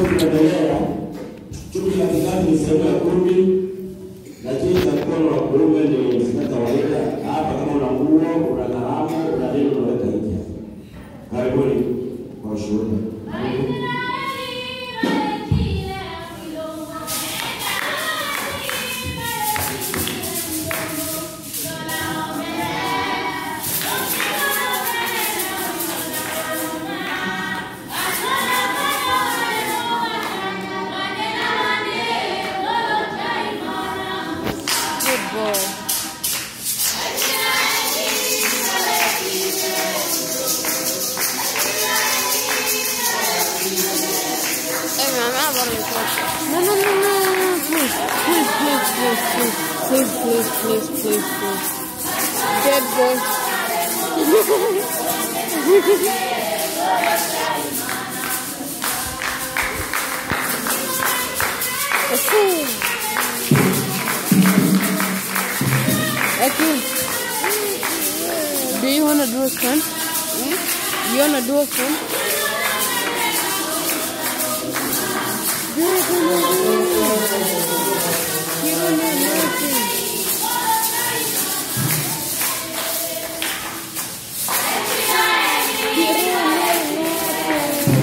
Tukiwa tunaendelea, chuki katikati ni sehemu ya kumi, lakini za mkono wa kuume ni zinatawalika hapa. Kama una nguo, una kalamu, una nini, unaweka nje. Karibuni kwa ushuhuda. Good boy. Hey, man, I'm about to record. No, no, no, no, no, no, please, please, please, please, please, please, please, please, please, please. Dead boy. Okay. Okay. Do you wanna do a stunt? You wanna do a stunt? Do it, do it, do it. You don't need nothing. You don't need nothing.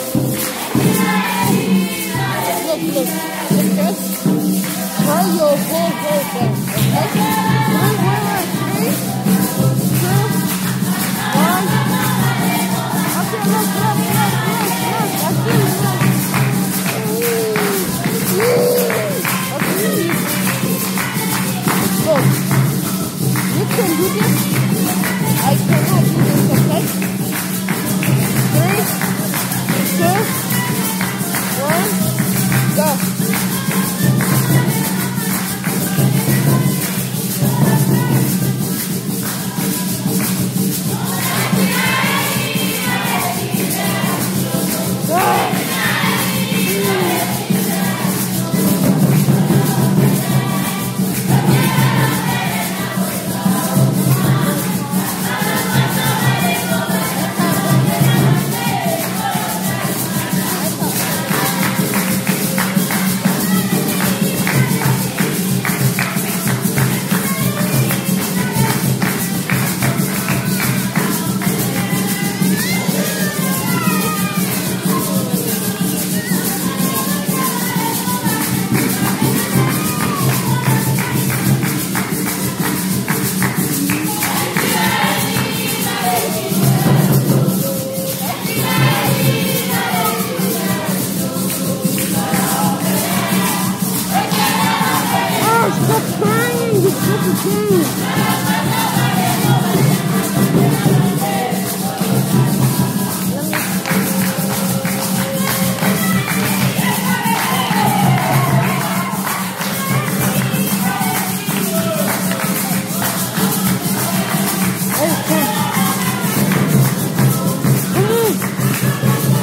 Look, look, look, just try your whole whole thing, okay? One, one, one, three, two, one. Okay, look, look, look, look, look. I see you, look. Okay. Look, you can do this. I cannot do this, okay? Three, two, one, go. Oh, stop crying! It's such a thing. Oh, come. Come on.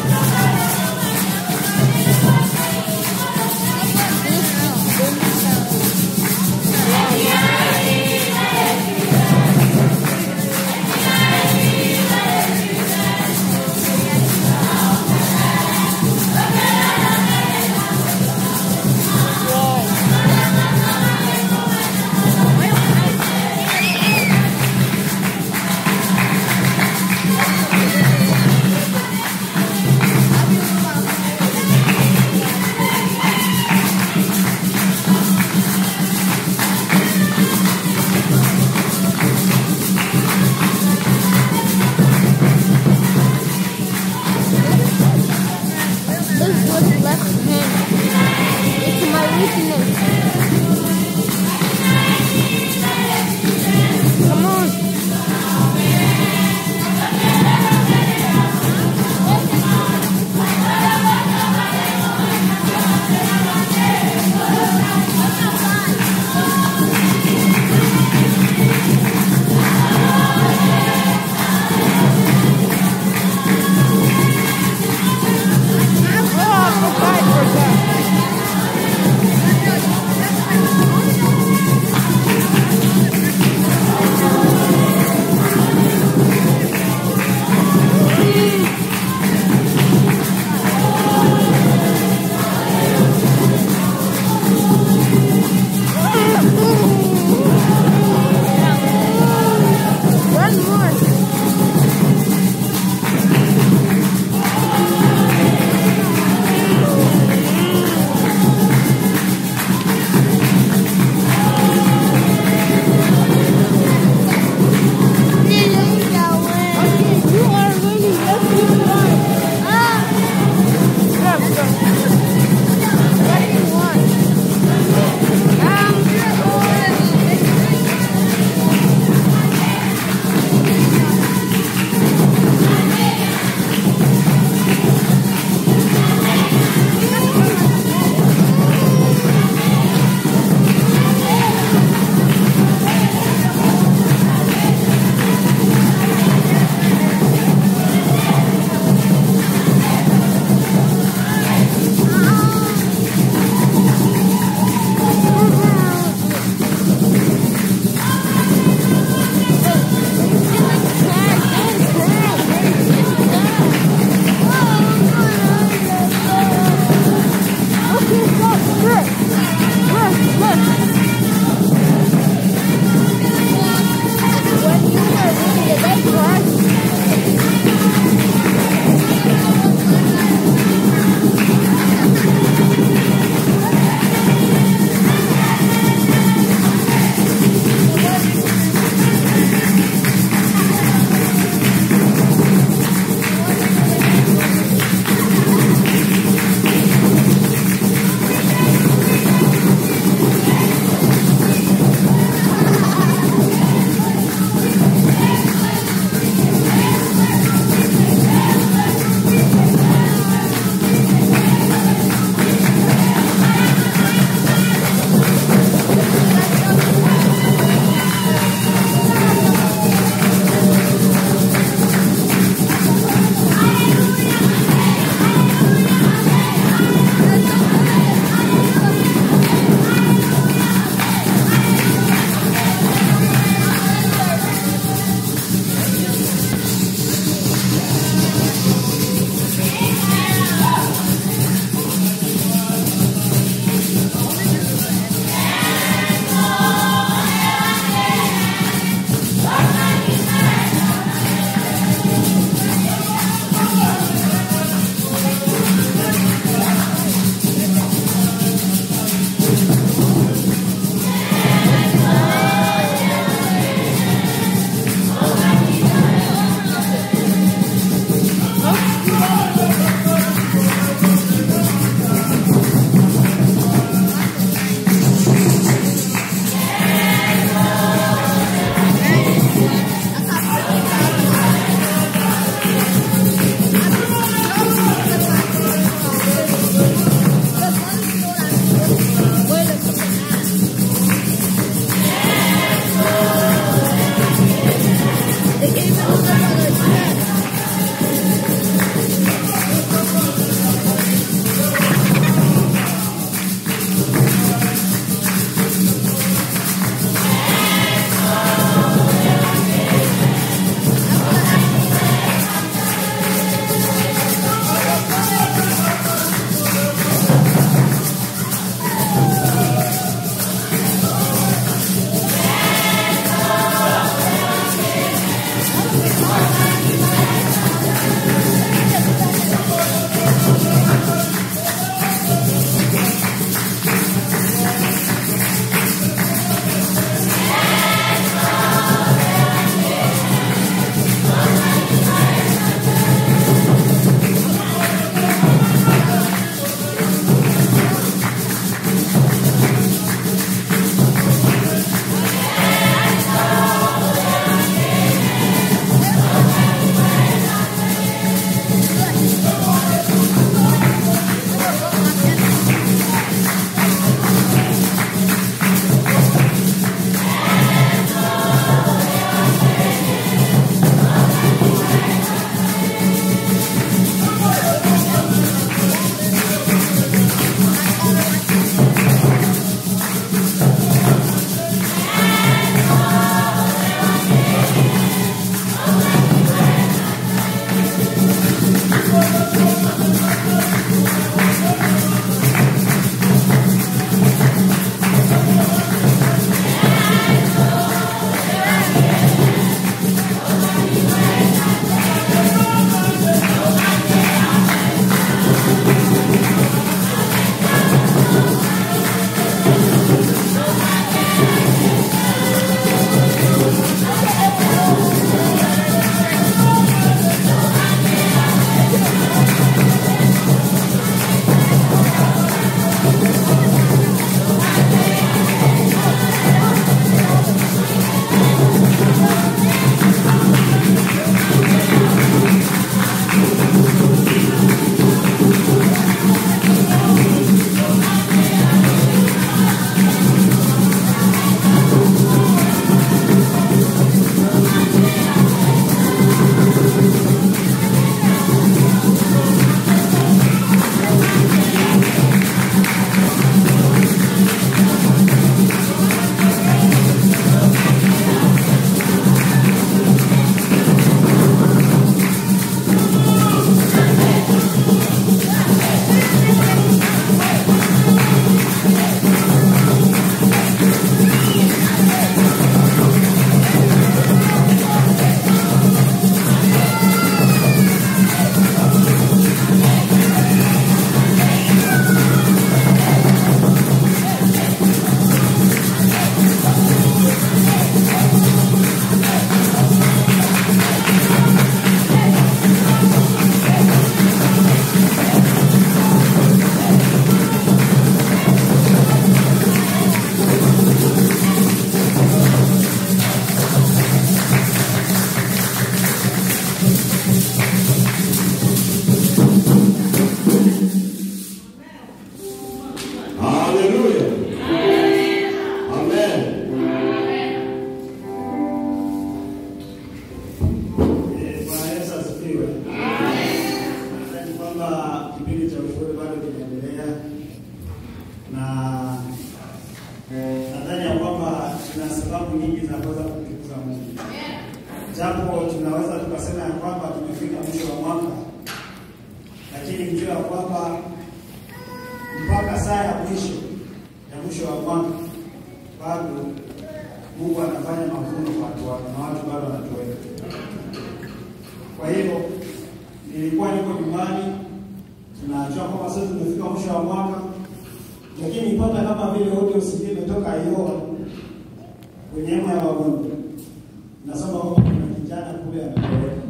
sababu nyingi za kuweza kumtukuza Mungu. Japo tunaweza tukasema ya kwamba tumefika mwisho wa mwaka, lakini mjua ya kwamba mpaka saa ya mwisho ya mwisho wa mwaka bado Mungu anafanya mavuno kwa watu wake na watu bado wanatoweka. Kwa hiyo nilikuwa niko nyumbani, tunajua kwamba sasa tumefika mwisho wa mwaka, lakini ipata kama vile audio sijui imetoka Iowa kwenye hema ya wagonjwa, nasema kwamba kuna kijana kule ametoweka,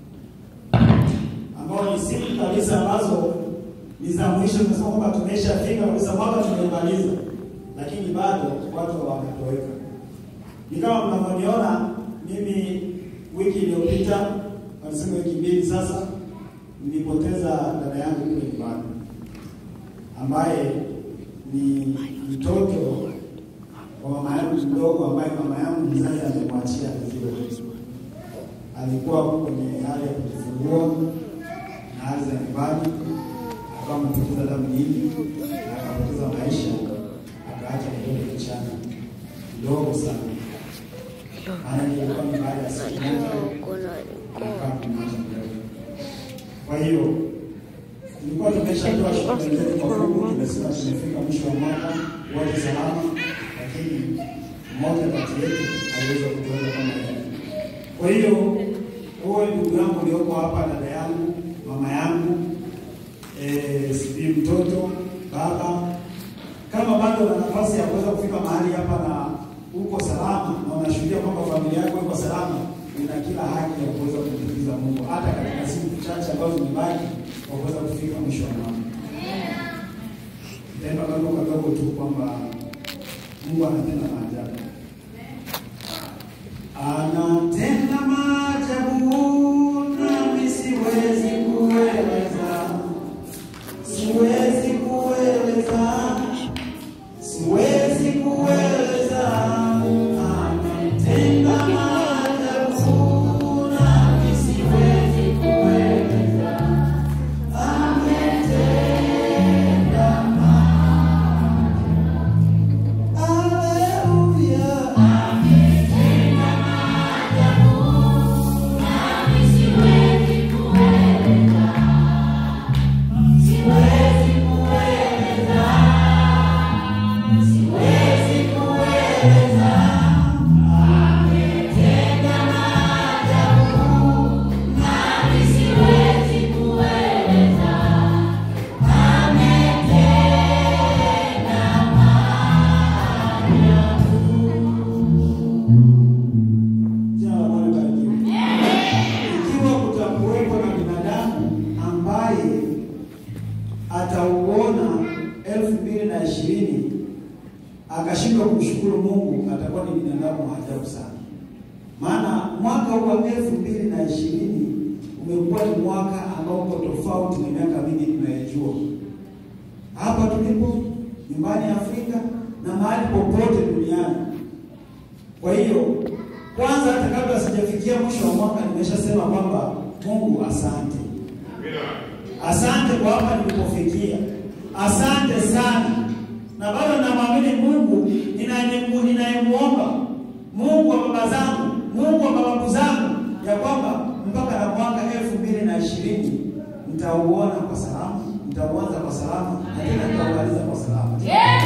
ambao ni siku kabisa ambazo ni za mwisho. Tunasema kwamba tumeshafika kabisa, mwaka tumemaliza, lakini bado watu wametoweka. Ni kama mnavyoniona mimi, wiki iliyopita, walisema wiki mbili sasa, nilipoteza dada yangu kule nyumbani, ambaye ni mtoto wa mama yangu mdogo, ambaye mama yangu mzazi amemwachia vizuri. Alikuwa kwenye hali ya kujifungua na hali za nyumbani, akawa amepoteza damu nyingi, akapoteza maisha, akaacha mtoto kichanga kidogo sana maana ilikuwa ni baada ya siku moja anakaa kumwacha mdogo. Kwa hiyo tulikuwa tumeshatoa shukrani zetu kwa Mungu, tumesema tumefika mwisho wa mwaka wote salama, lakini mmoja kati yetu aliweza kutoweka kama hivi. Kwa hiyo huo ndugu yangu ulioko hapa, dada yangu, mama yangu, eh, sijui mtoto, baba, kama bado una nafasi ya kuweza kufika mahali hapa na uko salama na unashuhudia kwamba familia yako iko salama, una kila haki ya kuweza kumtukuza Mungu hata katika siku chache ambazo zimebaki kwa kuweza kufika mwisho wa mwaka. Nitaimba kama kadogo tu kwamba Mungu anatenda maajabu, anatenda maajabu, nami siwezi kueleza, siwezi kueleza siwezi kueleza, ametenda maajabu, nami siwezi kueleza, ametenda maajabu. Haleluya, ametenda maajabu, nami siwezi kueleza, siwezi kueleza siwezi kueleza, ametenda maajabu, nami siwezi kueleza, ametenda maajabu. Jina la Bwana libarikiwe. Ikiwa kutakuwepo na binadamu ambaye atauona elfu mbili na ishirini akashindwa kumshukuru Mungu, atakuwa ni binadamu wa ajabu sana. Maana mwaka huu wa elfu mbili na ishirini umekuwa ni mwaka ambao uko tofauti na miaka mingi tunayejua hapa tulipo nyumbani Afrika na mahali popote duniani. Kwa hiyo kwanza, hata kabla sijafikia mwisho wa mwaka, nimeshasema kwamba Mungu asante. Asante kwa hapa nilipofikia, asante sana, na bado namwamini Mungu ninayemu- ninayemwomba, Mungu wa baba zangu, Mungu wa mababu zangu, ya kwamba mpaka na mwaka elfu mbili na ishirini nitauona kwa salama, nitauanza kwa salama na tena nitaumaliza kwa salama.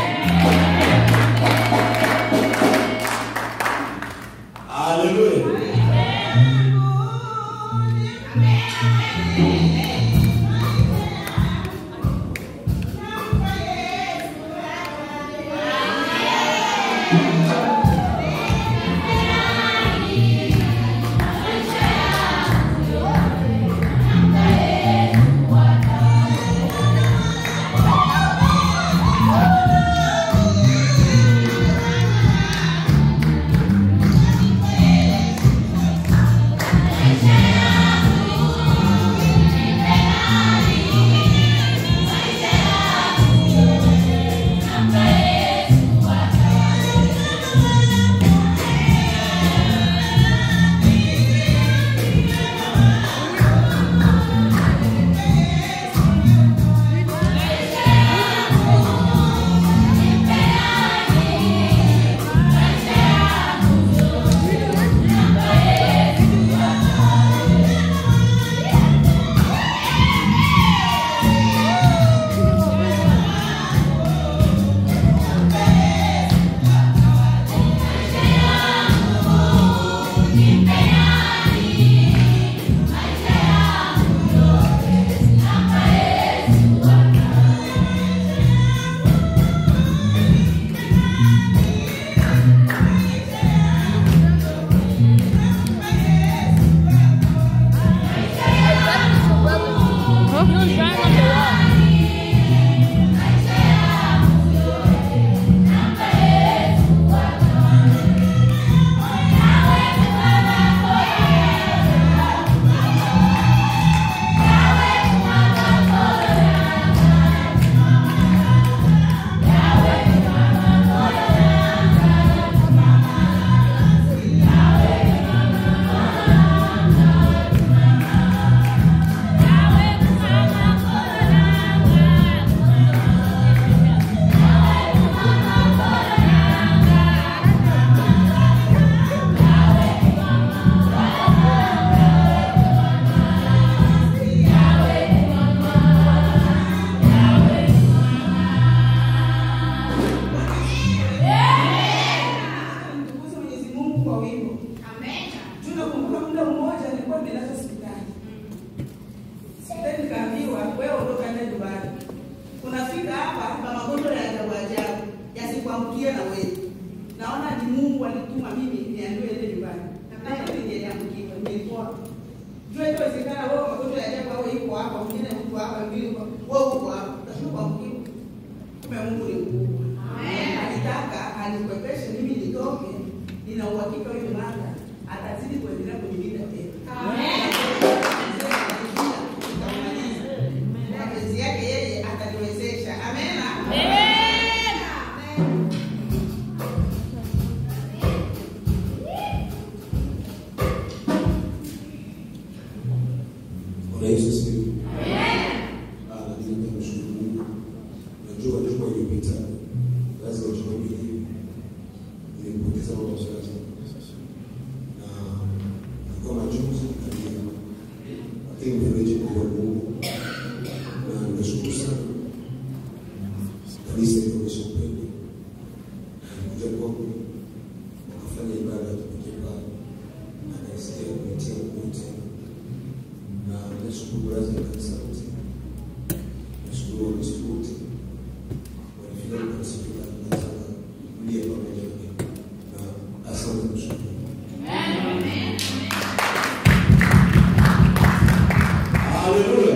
Haleluya. Thank nikuamkie na wewe. Naona ni Mungu alituma mimi niambiwe ende nyumbani. Na mimi niliamkiwa nilikuwa Jua inawezekana wewe magonjwa ya ajabu wewe yuko hapa, mwingine mtu hapa, mwingine yuko wewe uko hapa. Utashuka kuamkiwa. Kumbe Mungu ni mkubwa. Amen. Alitaka anikwepeshe mimi nitoke. Nina uhakika huyu mama atazidi kuendelea kunilinda tena. Mapenzi yake yeye ataniwezesha. Amen. Amen. Bwana Yesu asifiwe. Ah, lakini tunamshukuru Mungu. Najua juma iliyopita lazima juma hili nilimpoteza baba mzazi na ilikuwa majonzi kalia, lakini mfereji kwa Mungu na nashukuru sana kanisa ilionyesha upendo, alikuja kwangu wakafanya ibada ya kipekee pale, akaisikia kupitia Mungu tena na nashukuru baraza la kanisa lote, nashukuru Wakristo wote walifika kanisa bila nataka kulia pamoja nami na asante kushukuru. Haleluya.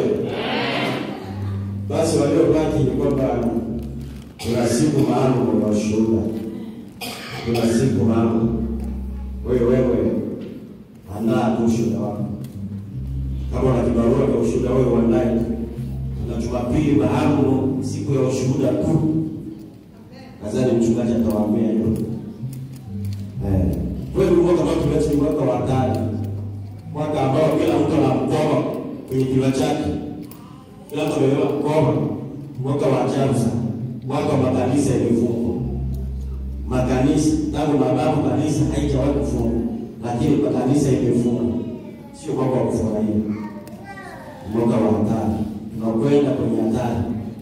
Basi waliobaki ni kwamba kuna siku maalum ya ushuhuda, kuna siku maalum. Wewe wewe andaa tu ushuhuda wako, kama una kibarua cha ushuhuda wewe uandae. Kuna Jumapili maalum, siku ya ushuhuda tu. Nadhani mchungaji atawaambia hilo. Eh, kweli mwaka ambao tumeacha ni mwaka wa hatari, mwaka ambao kila mtu ana mkoba kwenye kinywa chake, kila mtu amebeba mkoba, mwaka wa ajabu sana, mwaka wa makanisa yaliyofungwa. Makanisa tangu mababu kanisa haijawahi kufungwa, lakini makanisa imefungwa. Sio mwaka wa kufurahia, mwaka wa hatari, tunakwenda kwenye hatari.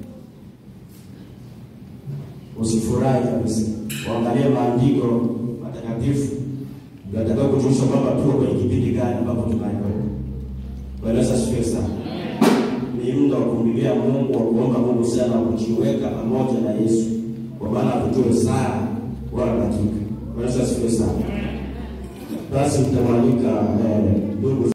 Usifurahi kabisa, waangalie maandiko matakatifu yatakao kutuonyesha kwamba tuko kwenye kipindi gani ambapo tunaenda. Bwana Yesu asifiwe sana. Ni muda wa kumlilia Mungu, wa kuomba Mungu sana, wa kujiweka pamoja na Yesu, kwa maana hatutoe saa wala dakika. Bwana Yesu asifiwe sana. Basi mtamwalika eh, ndugu